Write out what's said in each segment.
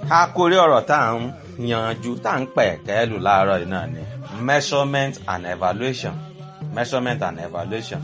àkórí ọ̀rọ̀ tá à ń yanjú tá à ń pẹ̀ kẹ́lù láàárọ̀ yìí náà ni measurement and evaluation measurement and evaluation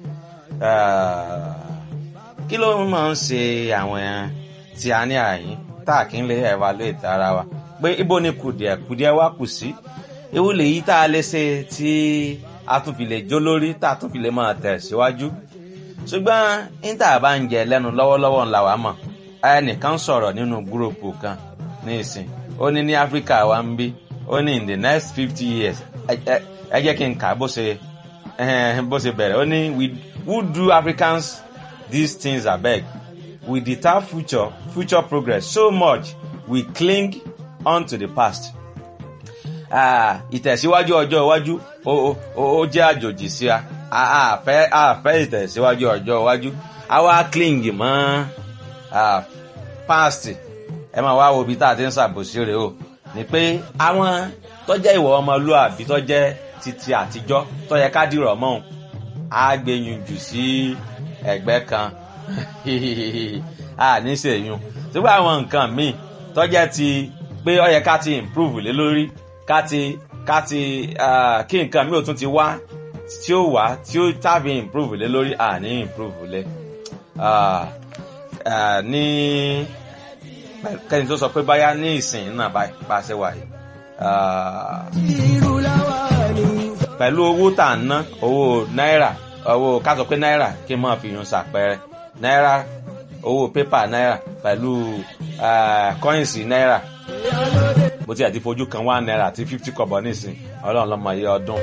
kí ló máa ń ṣe àwọn tí a ní àyín tá a kì í lè evaluate ara wa pé ibo ni kùdìẹ̀ kùdìẹ̀ wa kù sí ewu lèyí tá a lè ṣe tí a tún fi lè jó lórí tá a tún fi lè máa tẹ̀ síwájú ṣùgbọ́n níta bá ń jẹ lẹ́nu lọ́wọ́lọ́wọ́ ńlá wa mọ̀ ẹnìkan sọ̀rọ̀ nínú gúròpù kan ní ìsìn ó ní ní áfíríkà wa ń bí ó ní in the next fifty years ẹ jẹ́ kí n kà bó ṣe bó ṣe bẹ̀rẹ̀ ó ní we who do africans these things abeg we deter future future progress so much we cling on to the past. ìtẹ̀síwájú ọjọ́ iwájú ó jẹ́ àjòjì sí a àfẹ́ àfẹ́ ìtẹ̀síwájú ọjọ́ iwájú àwa cling mọ́ past ẹ máa wá wo ibi tá a ti ń ṣàbòsí rẹ̀ o ni pé àwọn tó jẹ́ ìwọ ọmọlúàbí tó jẹ́ titi àtijọ́ tó yẹ ká dìrọ̀ mọ́ òun á gbẹ̀yìn jù sí ẹ̀gbẹ́ kan a ní sèyún ṣùgbọ́n àwọn nǹkan míì tó jẹ́ ti pé ó yẹ ká ti improve lé lórí ká ti ká ti kí nǹkan míì ò tún ti wá tí ó wá tí ó tàbí improve lé lórí à ní improve lé ní kẹ́ni tó sọ pé báyá ní ìsìn náà bá ṣe wà yìí pẹ̀lú owó tà ń ná owó náírà owó ká sọ pé náírà kí n máa fi yun ṣàpẹẹrẹ náírà owó pépà náírà pẹ̀lú kọ́ìnsì náírà bó ti àti fojú kan one náírà àti fifty kọ̀bọ̀ nísìn ọlọ́run lọ́mọ iye ọdún.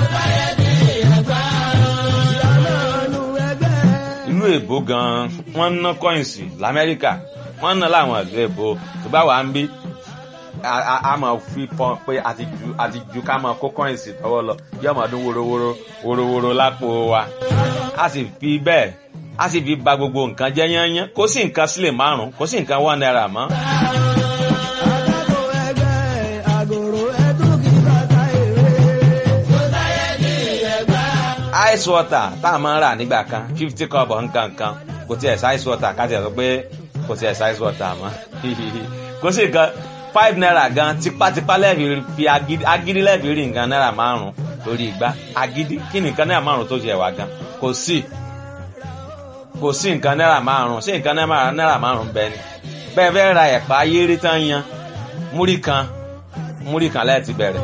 ìlú èbó gan-an wọ́n ń ná kọ́ìnsì lamẹ́ríkà wọ́n ń ná láwọn ìlú èbó tó bá wà ń bí a máa fi pọn pé àti ju àti ju ká máa kó kọ́ìnsì tọwọ́ lọ yóò máa dún worowóró worowóró lápò wa a sì fi bẹ́ẹ̀ a sì fi ba gbogbo nǹkan jẹ́ yányán kò sí nǹkan sílẹ̀ márùn kò sí nǹkan one naira mọ́. ice water tá a máa ń rà nígbà kan fifty cup nǹkan kan kò tiẹ̀ sí ice water ká tiẹ̀ sọ pé kò tiẹ̀ sí ice water mọ́ kò sí nǹkan five naira gan tipátipá lẹ́ẹ̀fì fi agídí lẹ́ẹ̀fì rí nǹkan náírà márùn lórí igba agídí kí ni nǹkan náírà márùn tó ṣe wà gan kò sí kò sí nǹkan náírà márùn sí nǹkan náírà márùn bẹ́ẹ̀ ni bẹ́ẹ̀ fẹ́ ra ẹ̀pà ayéré tán yan múrí kan múrí kan lẹ́ẹ̀tì bẹ̀rẹ̀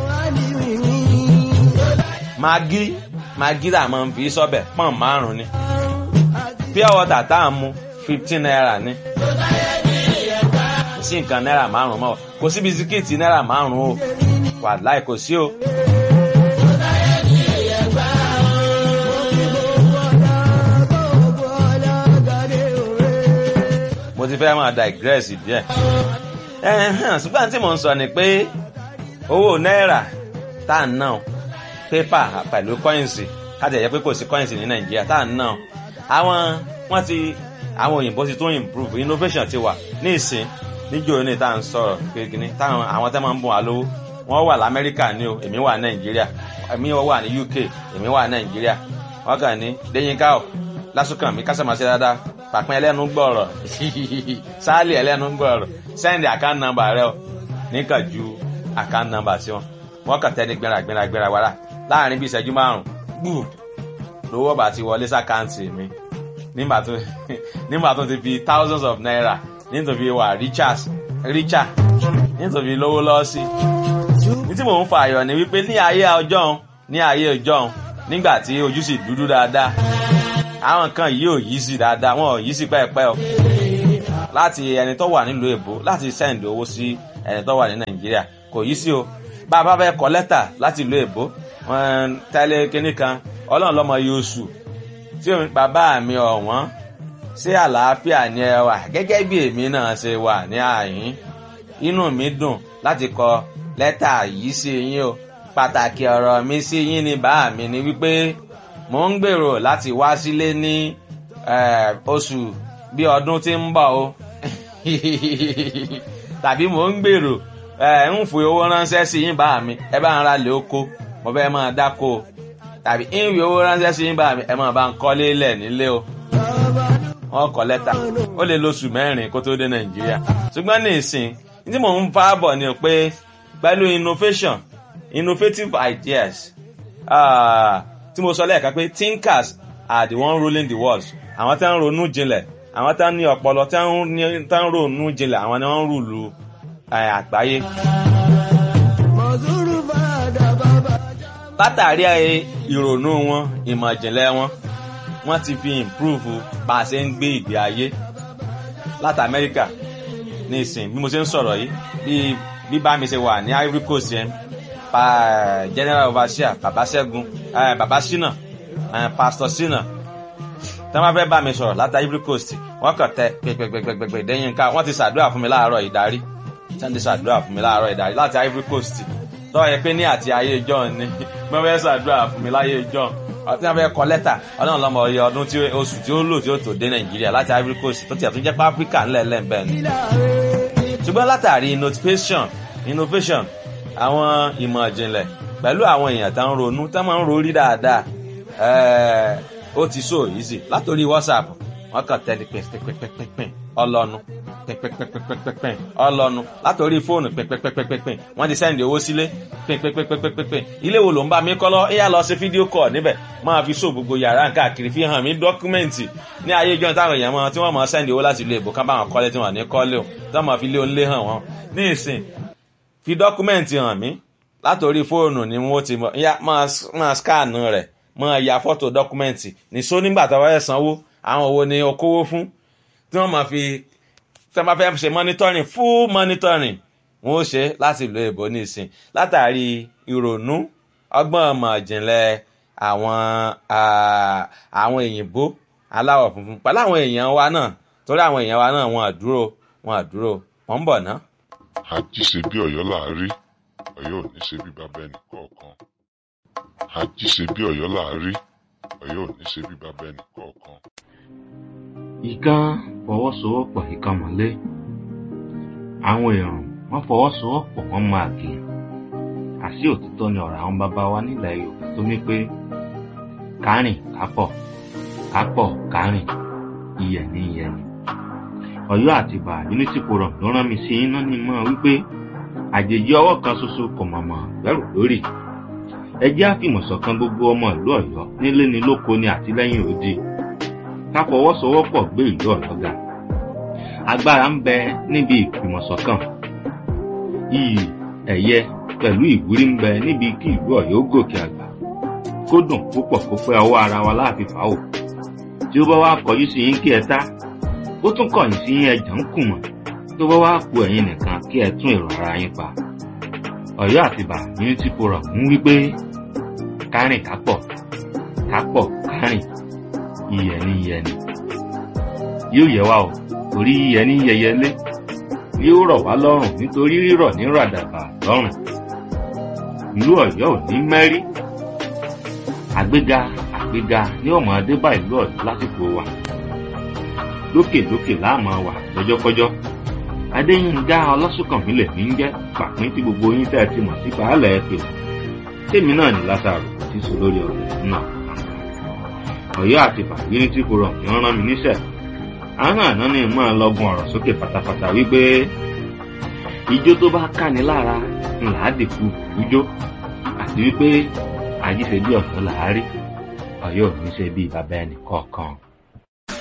magi magi tá a máa ń fi sọ́bẹ̀ pọ́n márùn ni pure water tá a mú fifteen naira ni kò sí nǹkan náírà márùn mọ́ kò sí bisikíìtì náírà márùn o wàláì kò sí o. mo ti fẹ́ máa digress díẹ̀. ṣùgbọ́n tí mo ń sọ ni pé owó náírà tá à ń ná pépà pẹ̀lú kọ́ìnsì káti ẹ̀yẹ pé kò sí kọ́ìnsì ní nàìjíríà tá à ń ná àwọn wọ́n ti àwọn òyìnbó ti tún improve innovation ti wà ní ìsìn níjó ní tá à ń sọ̀rọ̀ kékeré táwọn àwọn tẹ́ máa ń bùn wá lówó wọ́n wà lamẹ́ríkà ní o èmi wà nàìjíríà èmi wà ní uk èmi wà nàìjíríà wọ́n kàn ní déyínká o lásùkàn mi kásá máa ṣe dáadáa pàpín ẹlẹ́nu gbọ̀rọ̀ sáálì ẹlẹ́nu gbọ̀rọ̀ sẹ́ndì account number rẹ o níkà ju account number sí wọn wọ́n kàn tẹ́ni gbéra gbéra gbéra wàrà láàrin bíi ìṣẹ́jú márùn-ún gbù lówó bá ti wọlé sàkáǹtì mi nígbà tó nígbà tó ti fi thousands of naira nítorí wà richard richard nítorí lówó lọ́ọ́ sí ní tí mò ń fa àyọ̀ ni wípé ní ayé ọjọ́ ní ayé ọjọ́ nígbà tí ojú sì dúdú dáadáa àwọn kan yìí ò yí sí dáadáa wọn ò yí sí pẹ́ẹ́pẹ́ o láti ẹni tó wà nílùú èbó láti send owó sí ẹni tó wà ní nàìjíríà kò yí sí o bá a bá fẹ́ kọ lẹ́tà láti ìlú èbó wọn tẹ́lẹ̀ kínní kan ọlọ́run lọ́mọ yóò sù tí bàbá mi ọ̀wọ́n ṣé àlàáfíà ni ẹ wà gẹ́gẹ́ bí èmi náà ṣe wà ní àyín inú mi dùn láti kọ lẹ́tà yìí sí yín o pàtàkì ọ̀rọ̀ mi sí yín ni bàá mi ni wípé mò ń gbèrò láti wá sílé ní oṣù bí ọdún tí ń bọ̀ o tàbí mò ń gbèrò ń fi owó ránṣẹ́ sí yín bàá mi ẹ bá ń ra lè oko mo fẹ́ máa dáko tàbí ń fi owó ránṣẹ́ sí yín bàá mi ẹ máa bá ń kọ́lé lẹ̀ nílé o wọ́n kọ lẹ́tà ó lè lóṣù mẹ́rin kó tó dé nàìjíríà ṣùgbọ́n ní ìsìn tí mò ń bá bọ̀ ni pé pẹ̀lú innovation innovative ideas uh, tí mo sọ lẹ́ẹ̀kan pé thinkers are the one ruling the world àwọn tí wọ́n ń ronú jinlẹ̀ àwọn tí wọ́n ní ọpọlọ tí wọ́n ń ronú jinlẹ̀ àwọn ni wọ́n ń rúlu àgbáyé. látàrí ìrònú wọn ìmọ̀ ìjìnlẹ̀ wọn wọ́n ti fi improve bá a ṣe ń gbé ìgbé ayé láti Amẹ́ríkà ní ìsìn bí mo ṣe ń sọ̀rọ̀ yìí bí bí bá mi ṣe wà ní Ivory Coast yẹn pa general overseer baba Ṣẹ́gun baba Ṣínà pastor Ṣínà tí wọ́n fẹ́ bá mi sọ̀rọ̀ láti Ivory Coast wọ́n kàn tẹ pẹpẹpẹpẹpẹ dẹ́yìn ká wọ́n ti ṣàdúrà fún mi láàárọ̀ ìdarí tí wọ́n ti ṣàdúrà fún mi láàárọ̀ ìdarí láti Ivory Coast tọ́wọ́ yẹ pé ní àti ayé John ni wọ́n fẹ́ ṣàdúrà fún mi láyé John ọtí wọn fẹ́ kọ lẹ́tà ọlọ́run lọ́mọ ọyọ ọdún tí oṣù tí ó lò tí ó tó dé nàìjíríà láti ivory coast tó tiẹ̀ tún jẹ́ pé áfíríkà ńlẹ̀ lẹ́ńbẹ̀ ni. ṣùgbọ́n látàrí innovation innovation àwọn ìmọ̀ ìjìnlẹ̀ pẹ̀lú àwọn èèyàn tó ń ronú tó máa ń rorí dáadáa ó ti so easy látòrí whatsapp wọn kàn tẹ́lẹ̀ pẹ́pẹ́pẹ́pẹ́pẹ́ ọlọ́nu pẹ́pẹ́pẹ́pẹ́pẹ́ ọlọ́nu látòrí fóònù pẹ́pẹ́pẹ́pẹ́pẹ́ wọ́n ti sẹ́ndì owó sílé pẹ́pẹ́pẹ́pẹ́pẹ́ ilé wo ló ń bá mi kọ́ lọ ẹ̀yà lọ sí fídíò kọ̀ níbẹ̀ máa fi so gbogbo yàrá káàkiri fi hàn mí dọ́kúmẹ́ǹtì ní ayé ìjọ táwọn èèyàn mọ tí wọ́n mọ sẹ́ndì owó láti ilé ìbò ká bá wọn kọ́lé tí wọ́n ní kọ́lé o tí wọ́n mọ fi lé onílé hàn wọ́n ní ìsìn fi dọ́kúmẹ́ǹtì hàn mí látòrí fóònù ni wọ́n ti máa skánù rẹ̀ máa ya fọ́tò dọ́kúmẹ́ǹtì nìṣó nígbà tó wáyé sanwó àwọn owó ni o kówó fún tí wọ́n máa fi tí wọ́n bá fẹ́ ṣe monitoring full monitoring wọ́n ó ṣe láti ìlú èbó nísìn látàrí ìrònú ọgbọ́n ọmọ ìjìnlẹ̀ àwọn àwọn òyìnbó aláwọ̀ funfun pẹ̀lú àwọn èèyàn wa náà torí àwọn èèyàn wa náà wọn àdúró wọn àdúró wọn ń bọ̀ ná. àjíṣe bí Ọ̀yọ́ láàárí Ọ̀yọ́ ò ní ṣe bí bàbá ẹnì kọ̀ọ̀kan àjíṣe bí Ọ̀yọ́ láàárí Ọ̀yọ́ ò ní ṣe bí bàbá ẹnì kọ̀ọ̀kan ìkan fọwọ́sowọ́pọ̀ ìkan mọ́lé àwọn èèyàn wọ́n fọwọ́sowọ́pọ̀ wọ́n máa gé àṣì òtítọ́ ni ọ̀rọ̀ àwọn bàbá wa nílẹ̀ Yorùbá tó ní pé kárìn kápọ̀ kápọ̀ kárìn iyẹ̀ ní iyẹ̀ ni Ọ̀yọ́ àtìbà unity forum ló rán mi sí iná ní mọ́ wípé àjèjì ọwọ́ kan ṣoṣo kò mọ̀mọ́ gbẹ́rù lórí ẹ jẹ́ àfìmọ̀ṣọ̀kan gbogbo ọmọ ìlú Ọ̀yọ́ nílé ni lóko ni àtìlẹ́yìn òde ká fọwọ́sowọ́pọ̀ gbé ìlú Ọ̀yọ́ ga agbára ń bẹ níbi ìfìmọ̀ṣọ̀kan iyì ẹ̀yẹ pẹ̀lú ìwúrí ń bẹ níbi kí ìlú Ọ̀yọ́ gòkè àgbà kó dùn púpọ̀ kó pẹ́ ọwọ́ ara wa láàfin fà ó tí ó bá wá kọjú sí yín kí ẹ tá ó tún kọ̀yìn sí yín ẹjà ń kù mọ́ tó bá wá ku ẹ̀yin nìkan kí ẹ tún èrò ara yín pa Ọ̀yọ́ àtìbà unity forum ń wí pé kárìn kápọ̀ kápọ̀ kárìn iyẹ̀ ní iyẹ̀ ni yóò yẹ wá o torí iyẹ̀ ní yẹyẹlé yóò rọ̀ wá lọ́rùn nítorí rírọ̀ ní ràdàbà lọ́rùn ìlú Ọ̀yọ́ ò ní mẹ́rí àgbéga àgbéga ní ọmọ adébá ìlú Ọ̀yọ́ lásìkò wa lókèlókè láàmú wà lọ́jọ́kọ́jọ́ adéyínká ọlọ́sùnkànmí lè ní jẹ́ pàpín tí gbogbo yín tẹ́ ẹ ti mọ̀ sí baálẹ̀ ẹ pè tèmi náà ní Lásárù tí sọ lórí ọ̀rọ̀ náà Ọ̀yọ́ àti unity forum ni wọ́n rán mi níṣẹ́ àwọn àná ni mo máa lọ́gun ọ̀rọ̀ sókè pátápátá wípé ijó tó bá káni lára ńlá dìkú ijó àti wípé àjíṣe bí ọ̀sán làárí Ọ̀yọ́ ò ní ṣe bí bàbá ẹnì kọ̀ọ̀kan.